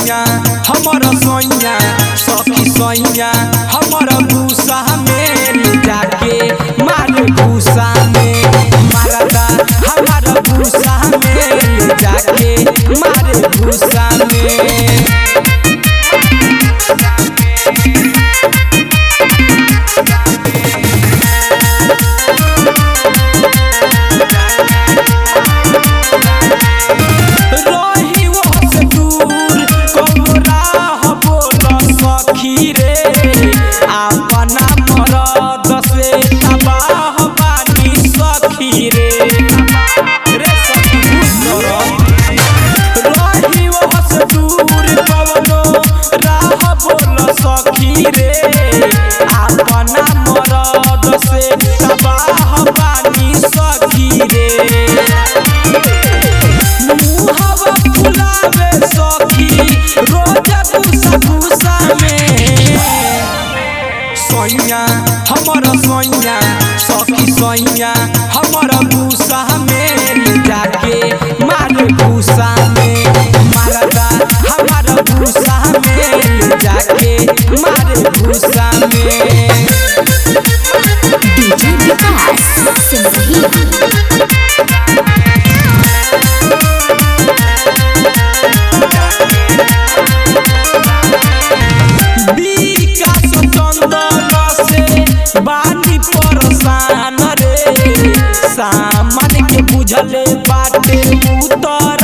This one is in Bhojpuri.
सैया हमर सैया सखी सैया हमर भूसा में ले जाके मारे भूसा में मारदा हमर भूसा में ले जाके मारे भूसा में रही वो से दूर कौनो राह बोल सखी रे अपना मरद से तबाह बानी सखी रे रे सखी रही वो से दूर कौनो राह बोल सखी रे अपना मरद से तबाह बानी सखी रे मुहवा फुलावे सखी रोज गुस्सा गुस्सा में सैया हमर सैया सखी सैया हमर गुस्सा में ले जाके मारे गुस्सा में मारदा हमर गुस्सा में ले जाके मारे गुस्सा में डीजे विकास सिंदगी विकास चंदन से बानी परेशान रे सामान के बुझले बाटे उतर